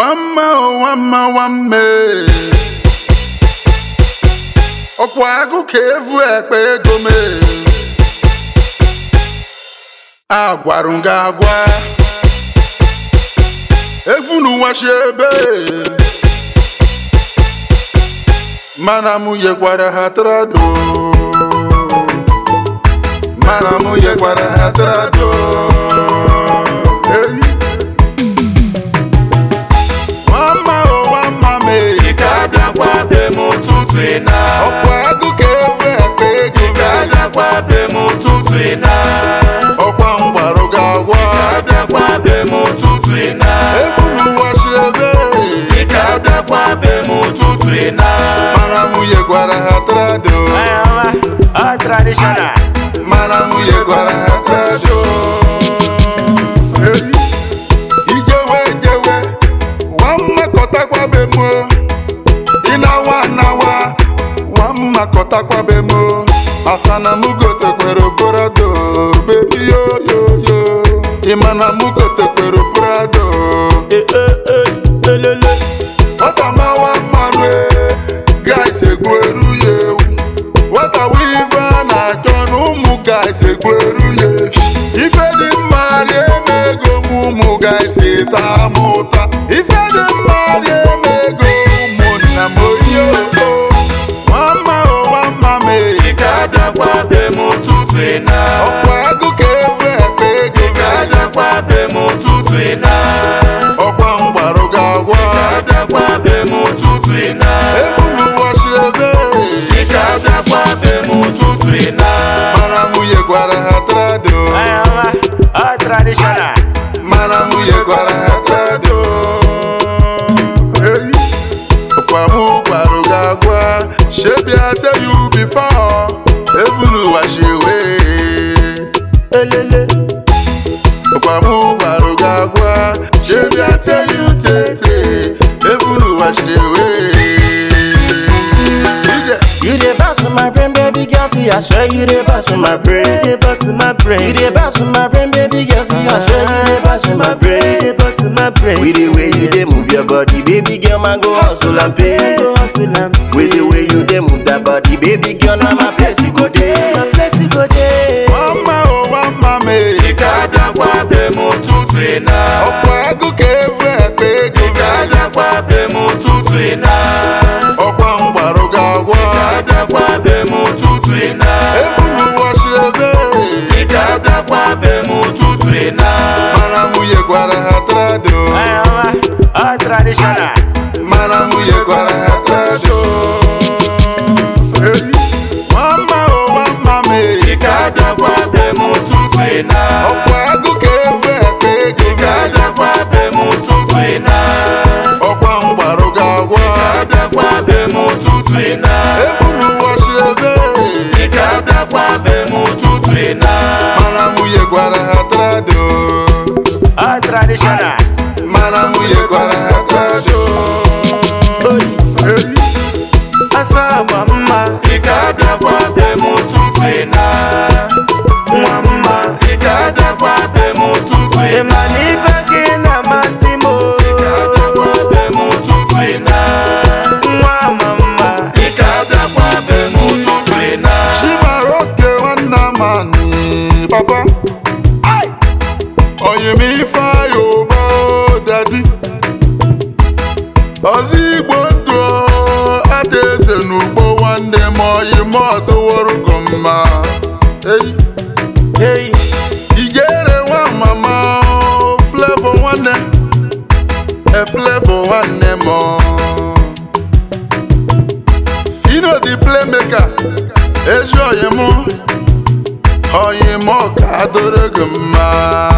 nwamma o nwamma nwamme ọkwa agụ ka evu ekpe ego me agwarụ m gị agwa efu n'ụwa shi ebe mana mụ yekwara ha trado mana mụ yekwara ha trado Hey. Nwamma o nwamma me Ị ga-abịakwa be m ụtụtụ ị na ọkwa agụ ka evu ekpe ego Ị ga-abịakwa be m ụtụtụ ị na ọkwa mgbarụ gị agwa ga-abịakwa be m ụtụtụ ị na efu n'ụwa shi ebe Ị ga-abịakwa be m ụtụtụ ị na mana nwunye gwara ha trado All traditional mana nwunye gwara ha trado Hey. ijewe jewe nwammakọtakwa be mo ịnawa nawa nwammakọtakwa be mo asana mụ gotekwere brado bebi yoyoyo ịmana mụ gotekwere brado Eh, eh, eh, elele Nwata mawa mmanụ guys egweru ya ewu nwata wive a na-achọ na ụmụ guys egweru ya ife dị mma rie m ego m ụmụ guys taa m ụta ife dị mma rie m ego ụmụnna m oyi oko nwamma o nwamma m Ị ga-abịakwa be m ụtụtụ ị na ọkwa agụ ka efe ekpe ego Ị ga-abịakwa be m ụtụtụ ị na ọkwa mgbarụ ga-agwa ga-abịakwa be m ụtụtụ ị na efu n'ụwa shi ebe Ị ga-abịakwa be m ụtụtụ ị na mana nwunye gwara ha trado All traditional mana nwunye gwara ha trado Hey. ọkwa mụ gwarụ gị agwa shebi I tell you before even washi away elele ọkwa mụ gwarụ gị agwa shebi I tell you tete even washi away You dey bounce with my brain, baby girl. See, I swear you dey bounce with my brain. You dey bounce with my brain. You dey bounce with my brain, baby girl. See, I swear you dey bounce with my brain. You dey bounce with my brain. With the way you dey move your body, baby girl, man go hustle and pay. Go hustle and With the way you dey move that body, baby girl, now my place you go dey. My place you go dey. Mama o mama me Ị ga-abịakwa be m ụtụtụ ị na. ọkwa agụ ka efe ekpe ego Ị ga-abịakwa be m ụtụtụ ị na. ọkwa mgbarụ ga-agwa ga-abịakwa be m ụtụtụ ị na. efu n'ụwa shi ebe Ị ga-abịakwa be m ụtụtụ ị na. mana nwunye gwara ha trado All traditional. mana nwunye gwara ha trado Hey. Mama o mama me Ị ga-abịakwa be m ụtụtụ ị na. ọkwa agụ ka efe ekpe ego Ị ga-abịakwa be m ụtụtụ ị na. ọkwa mgbarụ ga-agwa ga-abịakwa be m ụtụtụ ị na. efu n'ụwa shi ebe Ị ga-abịakwa be m ụtụtụ ị na. mana nwunye gwara ha trado All traditional. mana nwunye gwara ha trado Hey. Asa agba mma. Ị ga-abịakwa be m ụtụtụ ị na. Nwa mma. Ị ga-abịakwa be m ụtụtụ ị na. Ị ma na ife gị na-amasị m o. Ị ga-abịakwa be m ụtụtụ ị na. Nwa ama mma. Ị ga-abịakwa be m ụtụtụ ị na. chimaroke nwanna mani papa oyim ifeanyị ụgbọ dadi ọzọ igbo ndụ ada eze n'ugbo nwanne m oyim ọdụworugo mma Eyi. Hey. ijere nwa mama flevo nwanne eflevo nwanne m fino the playmaker ezi oyi m oyi m ka adoro gị mma